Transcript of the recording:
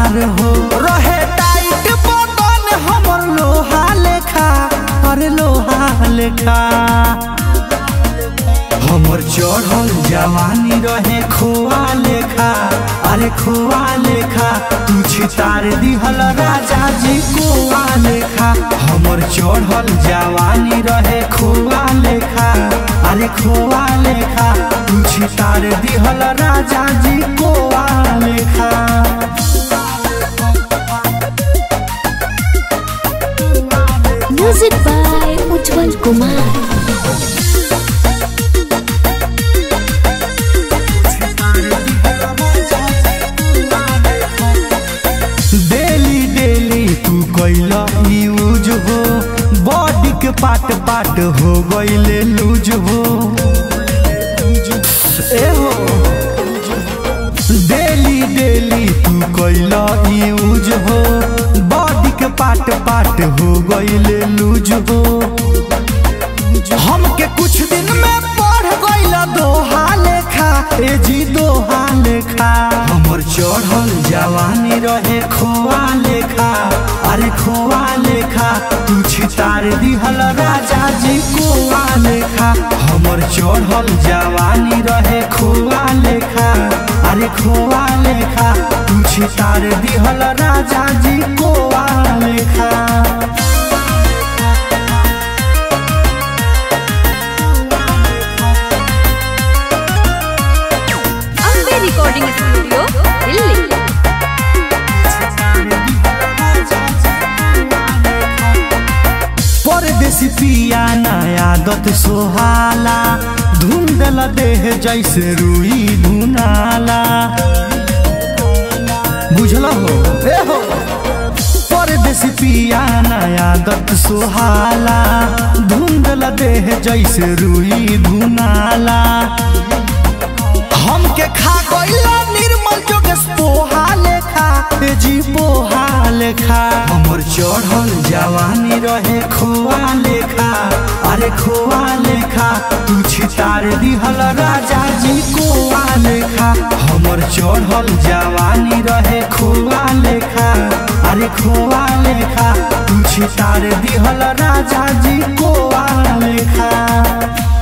हमार हो रहे टाइट बदन हमर लोहा लेखा अरे लोहा लेखा हमर चढ़ल जवानी रहे खोआ लेखा अरे खोआ लेखा तू छितार दिहल राजा जी कोआ लेखा हमर चढ़ल जवानी रहे खोआ लेखा अरे खोआ लेखा तू छितार दिहल राजा जी कोआ लेखा Music by Ujjwal Kumar. Daily daily तू कैला यूज हो बॉडी के पाट पाट हो गईले लूज हो ए हो डेली डेली तू कैला यूज हो बॉडी के पाट पाट हो गईले लूज हो हमके कुछ दिन में पढ़ गईला दोहा लेखा ए जी दोहा लेखा हमर चढ़ल जवानी रहे खोआ लेखा अरे खोआ लेखा तू छितार दिहल राजा जी कोआ लेखा हमर चढ़ल जवानी रहे खोआ लेखा अरे खोआ लेखा तू छितार दिहल राजा जी कोआ लेखा ಅಂಬೆ ರೆಕಾರ್ಡಿಂಗ್ ಸ್ಟುಡಿಯೋ ಇಲ್ಲಿ परदेसी पिया नया आदत सोहाला धुंधल देह जैसे रुई धुनाला बुझल हो ए हो परदेसी पिया नया आदत सोहाला धुंधल देह जैसे रुई धुनाला हमके खा गईला निर्मल जोगेश पोहा लेखा ए जी पोहा लेखा हमर चढ़ल जवानी रहे खोआ लेखा अरे खोआ लेखा तू छितार दिहल राजा जी कोआ लेखा हमर चढ़ल जवानी रहे खोआ लेखा अरे खोआ लेखा तू छितार दिहल राजा जी कोआ लेखा